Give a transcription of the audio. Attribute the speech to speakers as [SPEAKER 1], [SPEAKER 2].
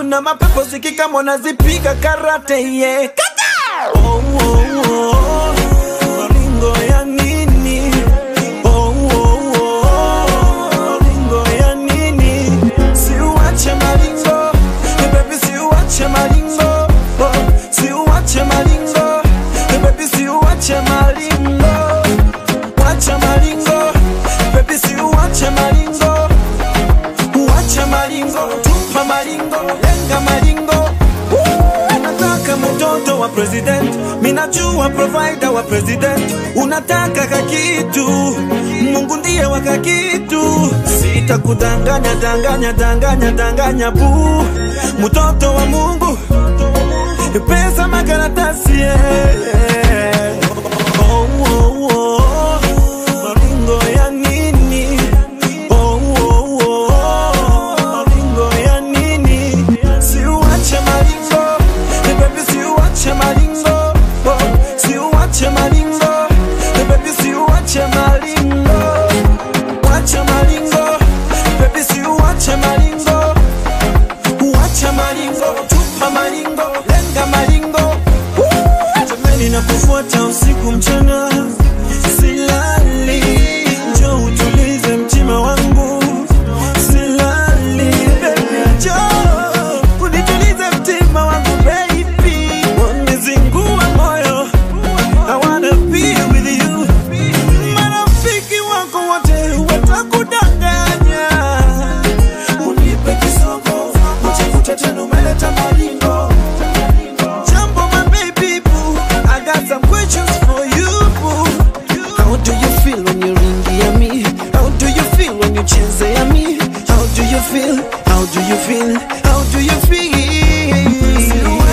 [SPEAKER 1] kuna mapepo sikika mwanazipiga karate yeah. Kata! Oh, oh, oh. Maringo ya nini? Oh, oh, oh. Maringo ya nini? Siuache maringo, Eh, baby siuache maringo. Oh, siuache maringo, Eh, baby siuache maringo. Wacha maringo, baby siuache maringo. Uache maringo, tupa maringo, lenga maringo. Woo! Nataka mtoto wa president, minajua provider wa president. Unataka kakitu, Mungu ndiye wa kakitu. Sitakudanganya, danganya, danganya, danganya bu, mtoto wa Mungu, pesa makaratasi yeah. Oh, oh, oh. Maringo ya nini? Oh, oh, oh. Maringo ya nini? Siuache maringo, Eh, baby siuache maringo. Oh, siuache maringo, Eh, baby siuache maringo. Wacha maringo, baby siuache maringo. Uache maringo, tupa maringo, lenga maringo. Woo! Jamani nakufuata usiku mchana, silali. Njoo utulize mtima wangu, silali. Baby njoo unitulize mtima wangu baby. Wanizingua moyo, I wanna be with you. Marafiki wako wote watakudanganya unipe kisogo ujikute tena umeleta maringo jambo my baby boo I got some questions for you boo How do you feel when you ringia me How do you feel when you chezea me How do you feel How do you feel How do you feel